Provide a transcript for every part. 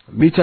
mita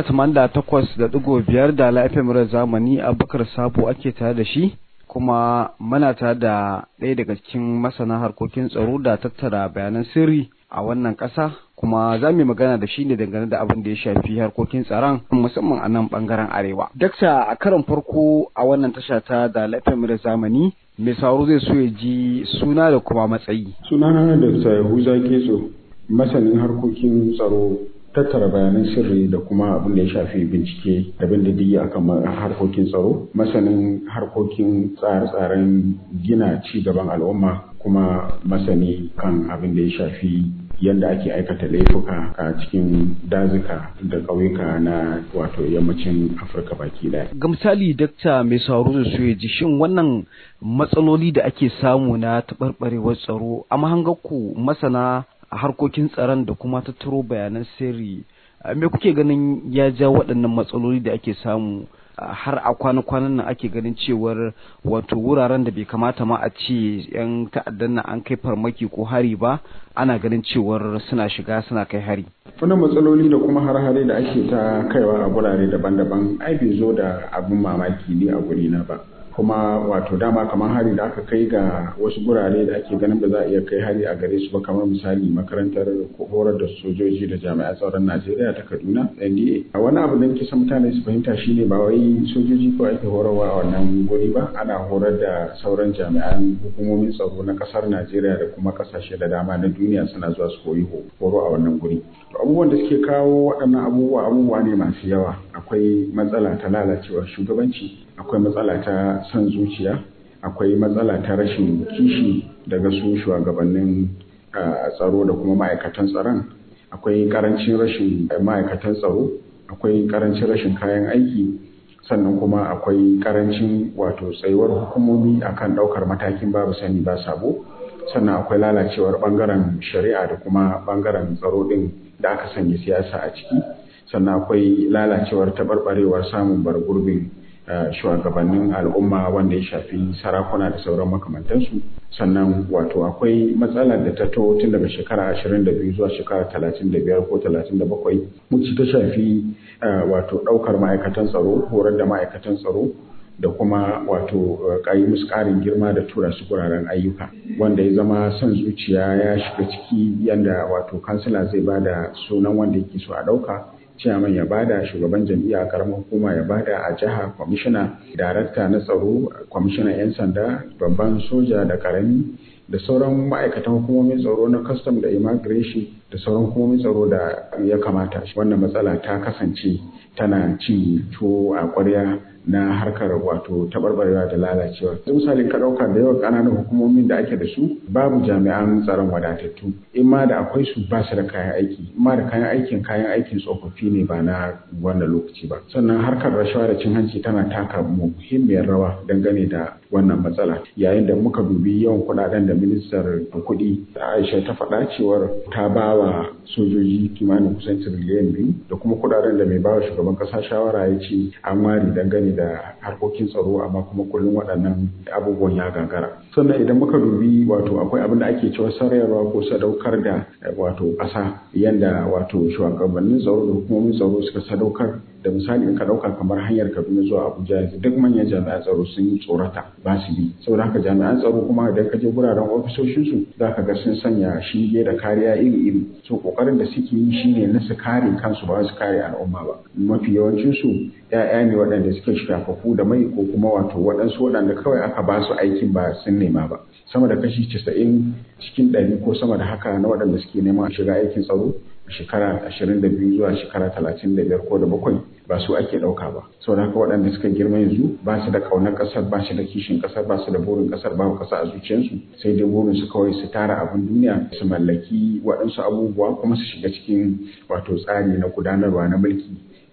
88.5 da lafiyar zamani abubakar sabo ake tare da shi kuma muna tare da ɗaya daga cikin masana harkokin tsaro da tattara bayanan sirri a wannan ƙasa kuma za mu yi magana da shi ne dangane da abin da ya shafi harkokin tsaron musamman a nan ɓangaren arewa. Dakta a karon farko a wannan tasha ta da lafiyar zamani mai sauro zai so ya ji suna da kuma matsayi. Sunana da Yahuza Getso masanin harkokin tsaro tattara bayanan sirri da kuma abin da ya shafi bincike da bin diddigi akan harkokin tsaro masanin harkokin tsare-tsaren gina ci gaban al'umma kuma masani kan abin da ya shafi yadda ake aikata laifuka a cikin dazuka da ƙauyuka na wato yammacin afirka baki daya ga misali dakta mai sauro da su ji shin wannan matsaloli da ake samu na taɓarɓarewar tsaro a mahangarku masana a harkokin tsaron da kuma tattaro bayanan sirri me kuke ganin ya ja waɗannan matsaloli da ake samu har a kwana-kwanan nan ake ganin cewar wato wuraren da bai kamata ma a ce 'yan ta'addan nan an kai farmaki ko hari ba ana ganin cewar suna shiga suna kai hari wannan matsaloli da kuma har-hare da ake ta kaiwa a gurare daban-daban ai bai zo da abin mamaki ne a gurina ba kuma wato dama kamar hari da aka kai ga wasu gurare da ake ganin ba za a iya kai hari a gare su ba kamar misali makarantar horar da sojoji da jami'an tsaron Najeriya ta Kaduna NDA a wani abu da nake son mutane su fahimta shine ba wai sojoji ko ake horarwa a wannan guri ba ana horar da sauran jami'an hukumomin tsaro na kasar Najeriya da kuma kasashe da dama na duniya suna zuwa su koyi horo a wannan guri to abubuwan da suke kawo waɗannan abubuwa abubuwa ne masu yawa akwai matsala ta lalacewar shugabanci akwai matsala ta son zuciya akwai matsala ta rashin kishi daga su shugabannin tsaro da kuma ma'aikatan tsaron akwai karancin rashin ma'aikatan tsaro akwai karancin rashin kayan aiki sannan kuma akwai karancin wato tsayuwar hukumomi akan daukar matakin babu sani ba sabo sannan akwai lalacewar bangaren shari'a da kuma bangaren tsaro din da aka sanya siyasa a ciki sannan akwai lalacewar taɓarɓarewar samun bargurbin shugabannin al'umma wanda ya shafi sarakuna da sauran makamantansu sannan wato akwai matsalar da ta to tun daga shekara 22 zuwa shekara 35 ko 37 muci ta shafi wato ɗaukar ma'aikatan tsaro horar da ma'aikatan tsaro da kuma wato kayi musu ƙarin girma da tura su guraren ayyuka wanda ya zama son zuciya ya shiga ciki yadda wato kansila zai ba da sunan wanda yake so a ɗauka ciyaman ya bada shugaban jam'iyya karamar hukuma ya bada a jiha kwamishina darakta na tsaro kwamishinan 'yan sanda babban soja da karami da sauran ma'aikatan hukumomin tsaro na custom da immigration da sauran hukumomin tsaro da ya kamata wannan matsala ta kasance tana cin tuwo a ƙwarya na harkar wato taɓarɓarewa da lalacewa. misalin ka ɗauka da yawan ƙananan hukumomin da ake da su babu jami'an tsaron wadatattu in ma da akwai su ba su da kayan aiki in ma da kayan aikin kayan aikin tsofaffi ne ba na wannan lokaci ba sannan harkar rashawa da cin hanci tana taka muhimmiyar rawa dangane da wannan matsala yayin da muka dubi yawan kuɗaɗen da ministar kuɗi Aisha ta faɗa cewar ta ba wa sojoji kimanin kusan tiriliyan biyu da kuma kuɗaɗen da mai ba wa shugaban ƙasa shawara ya ce an ware dangane da harkokin tsaro amma kuma kullum waɗannan abubuwan ya gagara sannan idan muka dubi wato akwai abin da ake cewa sarayarwa ko sadaukar da wato ƙasa yadda wato shugabannin tsaro da hukumomin tsaro suka sadaukar da misali in ka ɗauka kamar hanyar kaduna zuwa abuja yanzu duk manyan jami'an tsaro sun yi tsorata ba su bi saboda haka jami'an tsaro kuma idan ka je guraren ofisoshinsu za ka ga sun sanya shinge da kariya iri-iri so kokarin da suke yi shine na su kare kansu ba su kare al'umma ba mafi yawancinsu ya'ya ne waɗanda suke shafafu da mai ko kuma wato waɗansu waɗanda kawai aka ba su aikin ba sun nema ba sama da kashi casa'in cikin ɗari ko sama da haka na waɗanda suke neman shiga aikin tsaro shekara ashirin da biyu zuwa shekara talatin da biyar ko da bakwai ba su ake ɗauka ba sau haka waɗanda suka girma yanzu ba su da ƙaunar ƙasar ba su da kishin ƙasar ba su da burin ƙasar babu ƙasa a zuciyarsu sai dai burin su kawai su tara abin duniya su mallaki waɗansu abubuwa kuma su shiga cikin wato tsari na gudanarwa na mulki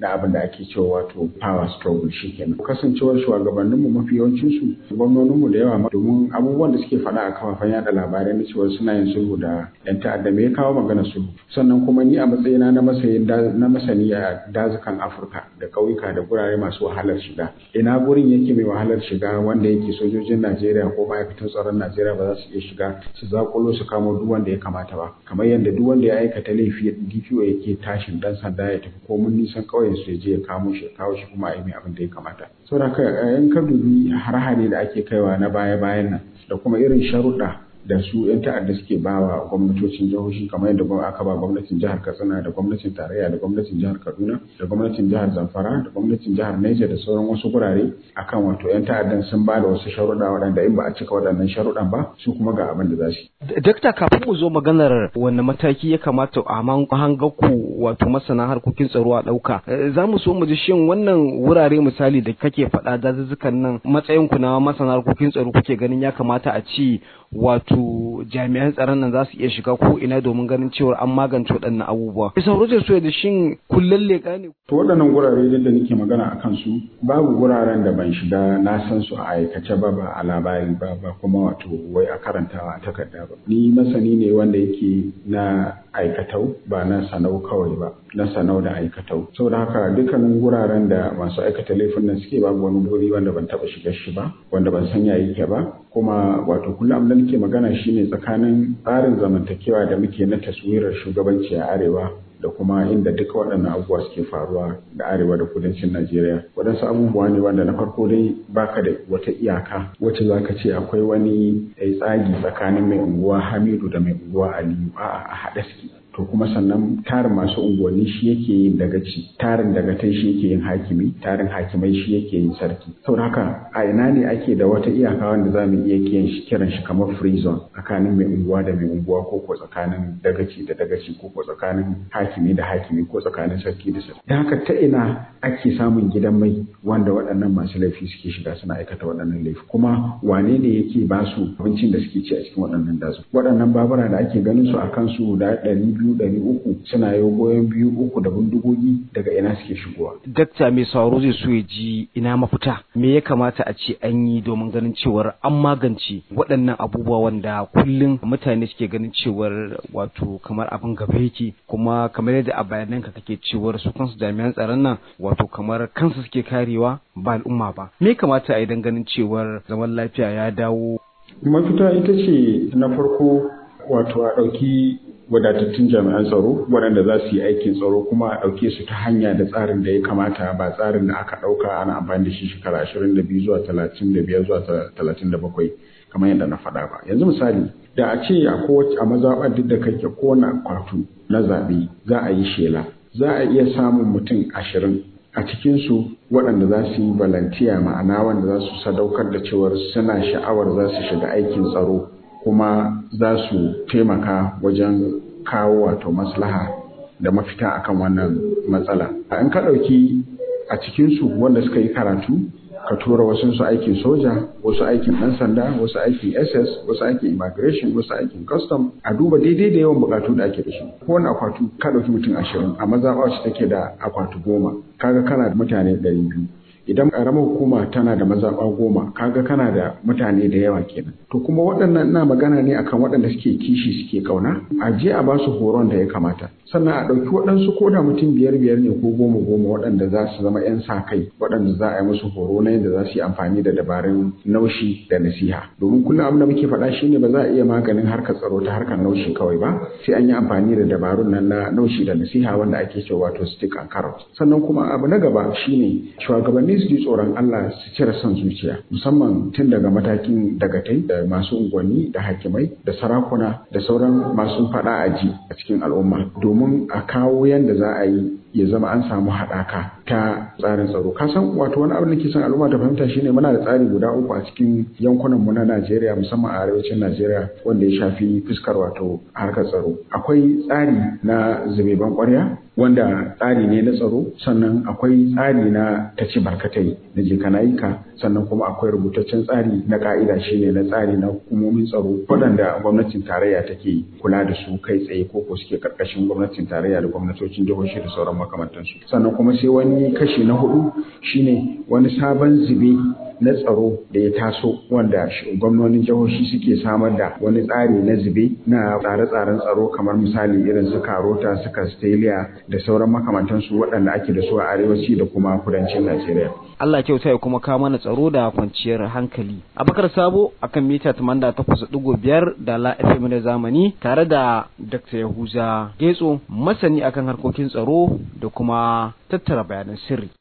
na abin da ake cewa wato power struggle shikenan kasancewar shugabanninmu mafi yawancin su gwamnoninmu da yawa domin abubuwan da suke faɗa a kafafen yada labarai na cewa suna yin sulhu da yan ta'adda me ya kawo magana sulhu sannan kuma ni a matsayina na masayin na masani a dazukan Afirka da ƙauyuka da gurare masu wahalar shiga ina gurin yake mai wahalar shiga wanda yake sojojin Najeriya ko ma'aikatan tsaron Najeriya ba za su iya shiga su zakulo su kamo duk wanda ya kamata ba kamar yadda duk wanda ya aikata laifi DPO yake tashin dan sanda ya tafi ko mun nisan ƙauyen su ya je ya kamo shi ya kawo shi kuma a yi mai abin da ya kamata saboda haka in ka dubi har-hare da ake kaiwa na baya-bayan nan da kuma irin sharuɗa da su 'yan ta'adda suke ba wa gwamnatocin jihohi kamar yadda aka ba gwamnatin jihar katsina da gwamnatin tarayya da gwamnatin jihar kaduna da gwamnatin jihar zamfara da gwamnatin jihar niger da sauran wasu gurare akan wato 'yan ta'addan sun ba da wasu sharuɗa waɗanda in ba a cika waɗannan sharuɗan ba su kuma ga abin da za su dakta kafin mu zo maganar wanne mataki ya kamata a hangaku wato masana harkokin tsaro a ɗauka za mu so mu ji shin wannan wurare misali da kake faɗa dazuzzukan nan matsayin ku na masana harkokin tsaro kuke ganin ya kamata a ci wato jami'an tsaron nan za su iya shiga ko ina domin ganin cewa an magance waɗannan abubuwa. Bisa Roger so da shin kullum leƙa ne. To waɗannan gurare da nake magana a kansu babu guraren da ban shiga na san su a aikace ba ba a labari ba ba kuma wato wai a karantawa a takarda ba. Ni masani ne wanda yake na aikatau ba na sanau kawai ba na sanau da aikatau. Saboda haka dukkanin guraren da masu aikata laifin nan suke babu wani guri wanda ban taɓa shiga shi ba wanda ban san ya yake ba kuma wato kullum da nake magana shine tsakanin tsarin zamantakewa da muke na taswirar shugabanci a arewa da kuma inda duka waɗannan abubuwa suke faruwa da arewa da kudancin Najeriya. Waɗansu abubuwa ne wanda na farko dai baka da wata iyaka wacce za ka ce akwai wani tsagi tsakanin mai unguwa Hamidu da mai unguwa Aliyu a'a a haɗe suke. to kuma sannan tarin masu unguwanni shi yake yin dagaci tarin dagatai shi yake yin hakimi tarin hakimai shi yake yin sarki saboda haka a ina ne ake da wata iyaka wanda za mu iya kiran shi kamar free zone tsakanin mai unguwa da mai unguwa ko ko tsakanin dagaci da dagaci ko ko tsakanin hakimi da hakimi ko tsakanin sarki da sarki da haka ta ina ake samun gidan mai wanda waɗannan masu laifi suke shiga suna aikata waɗannan laifi kuma wane ne yake ba su abincin da suke ci a cikin waɗannan dazu waɗannan babura da ake ganin su a kansu da ɗari biyu ɗari uku suna yi goyon biyu uku da bindigogi daga ina suke shigowa. Dakta mai sauro zai so ya ji ina mafita me ya kamata a ce an yi domin ganin cewar an magance waɗannan abubuwa wanda kullum mutane suke ganin cewar wato kamar abin gaba yake kuma kamar yadda a bayanan ka kake cewar su kansu jami'an tsaron nan wato kamar kansu suke karewa ba al'umma ba me ya kamata a yi don ganin cewar zaman lafiya ya dawo. Mafita ita ce na farko wato a ɗauki wadatattun jami'an tsaro waɗanda za su yi aikin tsaro kuma a ɗauke su ta hanya da tsarin da ya kamata ba tsarin da aka ɗauka ana amfani da shi shekara ashirin da biyu zuwa talatin da biyar zuwa talatin da bakwai kamar yadda na faɗa ba yanzu misali da a ce a kowace a mazaɓar duk da kake kowane akwatu na zaɓe za a yi shela za a iya samun mutum ashirin a cikinsu waɗanda za su yi balantiya ma'ana wanda za su sadaukar da cewar suna sha'awar za su shiga aikin tsaro kuma za su taimaka wajen kawo wato maslaha da mafita akan wannan matsala. In ka ɗauki a cikinsu wanda suka yi karatu, ka tura wasu su aikin soja, wasu aikin ɗan sanda, wasu aikin SS, wasu aikin immigration, wasu aikin custom, a duba daidai da yawan bukatu da ake da shi. Kowane akwatu ka ɗauki mutum ashirin, a mazaɓa su take da akwatu goma, kaga kana da mutane ɗari biyu. idan ƙaramar hukuma tana da mazaɓa goma kaga kana da mutane da yawa kenan to kuma waɗannan ina magana ne akan waɗanda suke kishi suke ƙauna a je a ba su horon da ya kamata sannan a ɗauki waɗansu ko da mutum biyar biyar ne ko goma goma waɗanda za su zama 'yan sa kai waɗanda za a yi musu horo na yadda za su yi amfani da dabarun naushi da nasiha domin kullum abin da muke faɗa shine ba za a iya maganin harkar tsaro ta harkar naushi kawai ba sai an yi amfani da dabarun nan na naushi da nasiha wanda ake cewa wato stick and carrot sannan kuma abu na gaba shine shugabanni su ji tsoron Allah su cire son zuciya musamman tun daga matakin dagatai da masu unguwanni da hakimai da sarakuna da sauran masu faɗa aji a cikin al'umma domin a kawo yadda za a yi ya zama an samu haɗaka ta tsarin tsaro ka san wato wani abin da ke son al'umma ta fahimta shine muna da tsari guda uku a cikin yankunan mu na Najeriya musamman a arewacin Najeriya wanda ya shafi fuskar wato harkar tsaro akwai tsari na zubeban ƙwarya wanda tsari ne na tsaro sannan akwai tsari na ta ci barkatai na je kanayika sannan kuma akwai rubutaccen tsari na ka'ida shine na tsari na hukumomin tsaro waɗanda gwamnatin tarayya take kula da su kai tsaye ko ko suke karkashin gwamnatin tarayya da gwamnatocin jihohi da sauran makamantansu sannan kuma sai wani kashi na hudu shine wani sabon zube na tsaro da ya taso wanda gwamnonin jihohi suke samar da wani tsari na zube na tsare-tsaren tsaro kamar misali irin su karota su castelia da sauran makamantansu waɗanda ake da su a arewaci da kuma kudancin najeriya Allah kyauta ya kuma kawo mana tsaro da kwanciyar hankali abakar sabo akan mita 88.5 da la fm da zamani tare da dr yahuza getso masani akan harkokin tsaro da kuma tattara bayanan sirri